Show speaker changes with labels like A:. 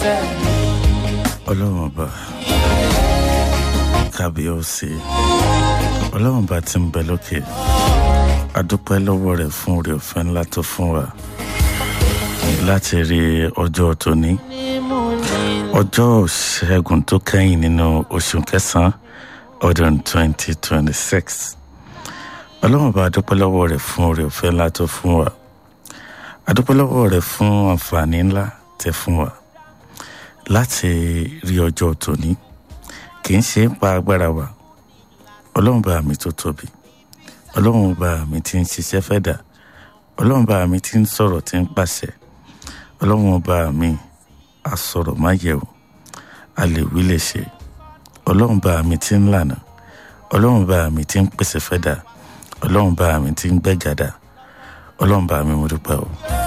A: ọlọ́run ọba kábíyèsí ọlọ́run ọba tí ń bẹ lókè adúpẹ́ lọ́wọ́ rẹ̀ fún oore ọ̀fẹ́ ńlá tó fún wa láti rí ọjọ́ tóní ọjọ́ ṣẹ́gun tó kẹ́yìn nínú oṣù kẹsàn-án ọdún 2026 ọlọ́run ọba adúpẹ́ lọ́wọ́ rẹ̀ fún oore ọ̀fẹ́ ńlá tó fún wa adúpẹ́ lọ́wọ́ rẹ̀ fún àǹfààní ńlá tẹ́ fún wa láti rí ọjọ́ tòní kì í ṣe ń pa agbára wa ọlọ́run bá mi tó tóbi ọlọ́run bá mi ti ń ṣiṣẹ́ fẹ́ dà ọlọ́run bá mi ti ń sọ̀rọ̀ tí ń pàṣẹ ọlọ́run bá mi a sọ̀rọ̀ má yẹ̀wò a lè wí lè ṣe ọlọ́run bá mi ti ń lànà ọlọ́run bá mi ti ń pèsè fẹ́ dà ọlọ́run bá mi ti ń gbẹ́gàdà ọlọ́run bá mi mo dúpẹ́ o.